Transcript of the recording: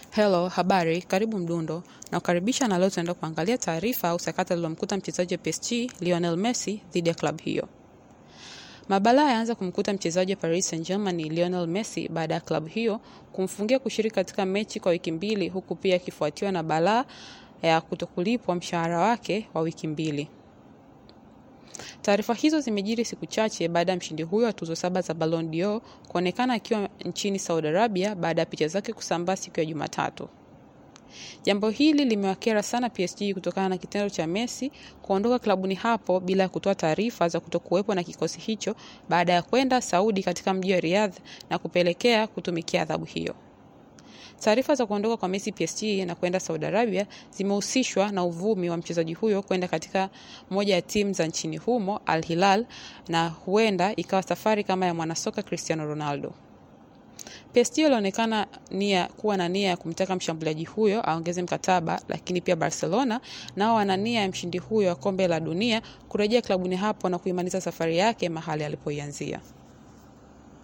Hello, habari, karibu Mdundo. Nakukaribisha na leo tunaenda kuangalia taarifa au sakata lilomkuta mchezaji wa PSG Lionel Messi dhidi ya klabu hiyo. Mabalaa yaanza kumkuta mchezaji wa Paris Saint-Germain Lionel Messi baada ya klabu hiyo kumfungia kushiriki katika mechi kwa wiki mbili huku pia akifuatiwa na balaa ya kutokulipwa mshahara wake wa wiki mbili. Taarifa hizo zimejiri siku chache baada ya mshindi huyo wa tuzo saba za Ballon d'Or kuonekana akiwa nchini Saudi Arabia baada ya picha zake kusambaa siku ya Jumatatu. Jambo hili limewakera sana PSG kutokana na kitendo cha Messi kuondoka klabuni hapo bila ya kutoa taarifa za kutokuwepo na kikosi hicho baada ya kwenda Saudi katika mji wa Riyadh na kupelekea kutumikia adhabu hiyo. Taarifa za kuondoka kwa Messi PSG na kwenda Saudi Arabia zimehusishwa na uvumi wa mchezaji huyo kwenda katika moja ya timu za nchini humo Al Hilal, na huenda ikawa safari kama ya mwanasoka Cristiano Ronaldo. PSG ilionekana nia kuwa na nia ya kumtaka mshambuliaji huyo aongeze mkataba, lakini pia Barcelona nao wana nia ya mshindi huyo wa kombe la dunia kurejea klabuni hapo na kuimaliza safari yake mahali alipoianzia.